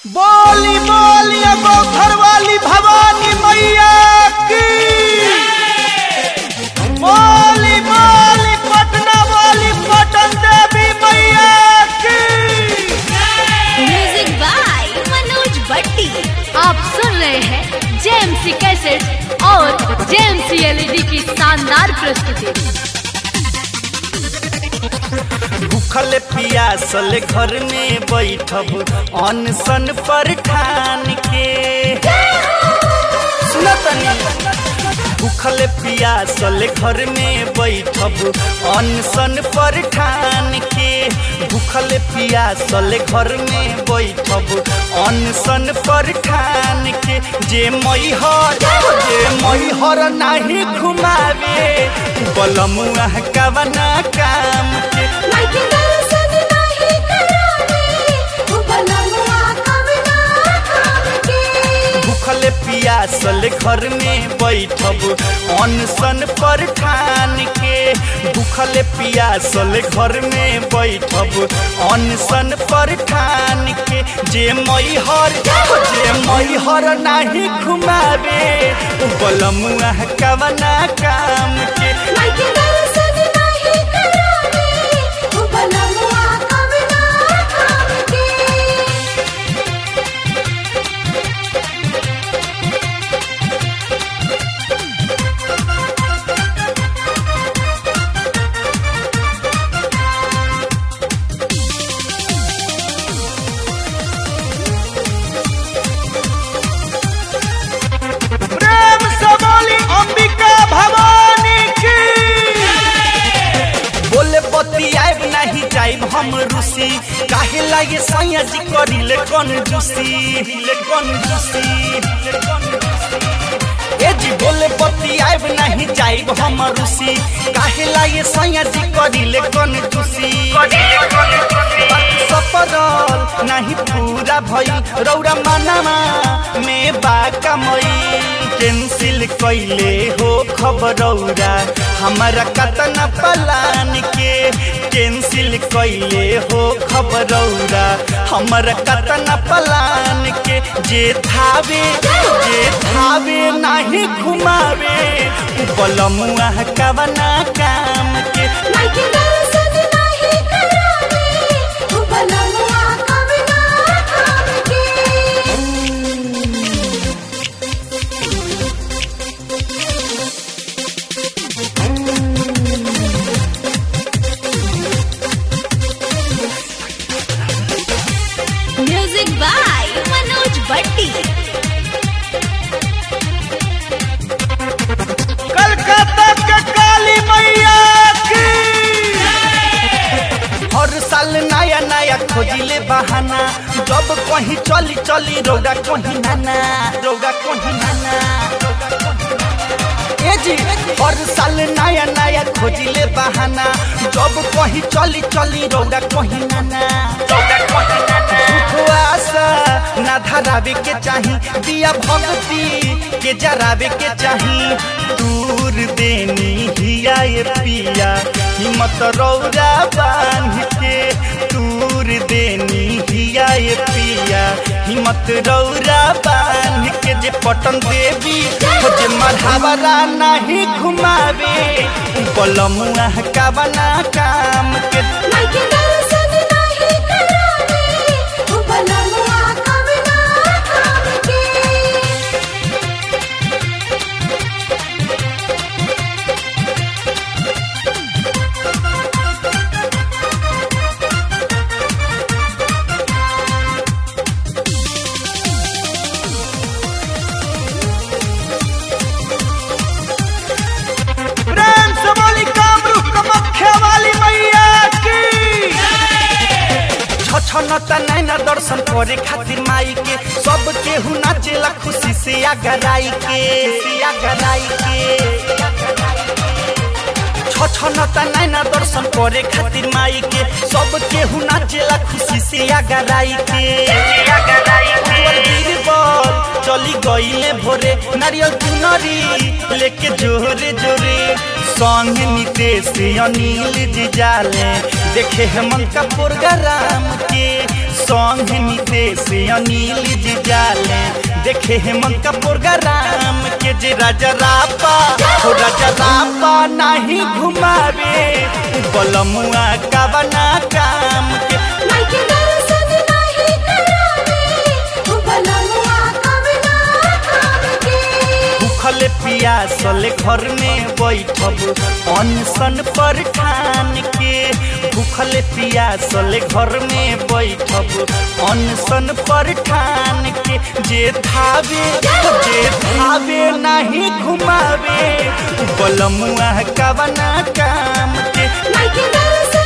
बोली बोली अगो घर वाली भवानी मैया की बोली बोली पटना वाली पटन देवी मैया की म्यूजिक बाय मनोज भट्टी आप सुन रहे हैं जेएमसी कैसेट और जेएमसी एलईडी की शानदार प्रस्तुति भूखल पियासल घर में बैठब अनशन पर ठान के सुनो तनी भूखल पियासल घर में बैठब अनशन पर ठान के भूखल पियासल घर में बैठब अनशन पर ठान के जे मैहर जे मैहर नाही घुमावे बलमुआ कवना काम के भूखल पियासल घर में बैठब अनशन पर ठान के भूखल पियासल घर में बैठब अनशन पर ठान के जे मैहर जे मैहर नाही घुमावे बलमुआ कवना काम के प्रेम से बोली अंबिका भवानी की बोले पति आइब नहीं जाइब हम रूसी काहे लागे सैया जी करिले कौन जूसी ले कौन जूसी ए जी बोले पति आइब नहीं जाइब हम रूसी काहे लागे सैया जी करिले कौन जूसी सपरल नहीं पूरा भई रौरा मनामा में बाका मई कैंसिल कैले हो खबरौरा हमारा कतना पलान के कैंसिल कैले हो खबरौरा हमारा कतना पलान के जे थावे जे थावे नहीं घुमावे बलमुआ कवना काम के म्यूजिक बाय मनोज भट्टी कलकत्ता के काली मैया की हर साल नया नया खोजिले बहाना जब कहीं चली चली रोगा कहीं नाना रोगा कहीं नाना ए जी हर साल नया नया खोजिले बहाना जब कहीं चली चली रोगा कहीं नाना रोगा कहीं नाना आशा ना धरावे के चाही दिया भक्ति के जरावे के चाही दूर देनी हिया ये पिया हिम्मत रौरा बांध के दूर देनी हिया ये पिया हिम्मत रौरा बांध के जे पटन देवी हो जे मढ़ावरा नहीं घुमावे बलमुआ कवना काम के प्रेम से बोली कामरू कमख्या वाली मैया की छछनता नैना दर्शन करे खातिर माई के सब केहू नाचेला खुशी से आगराई के से आगराई के छछनता नैना दर्शन करे खातिर माई के सब केहू नाचेला खुशी से आगराई के अकबर बीरबल चली गईले भोरे नारियल चुनरी लेके जोरे जोरे संग नितेश अनिल जी जाले देखे हेमंत का प्रोग्राम के संग नितेश अनिल जी जाले देखे हेमंत का प्रोग्राम के जे राजा रापा हो राजा रापा नहीं घुमावे बलमुआ का बना काम के मायके दर्शन नाही करावे ओ बलमुआ कवना काम के भूखल पियासल घर में बैठब अनशन पर ठान के भूखल पियासल घर में बैठब अनशन पर ठान के जे धावे जे धावे नहीं घुमावे बलमुआ कवना काम के मायके दर्शन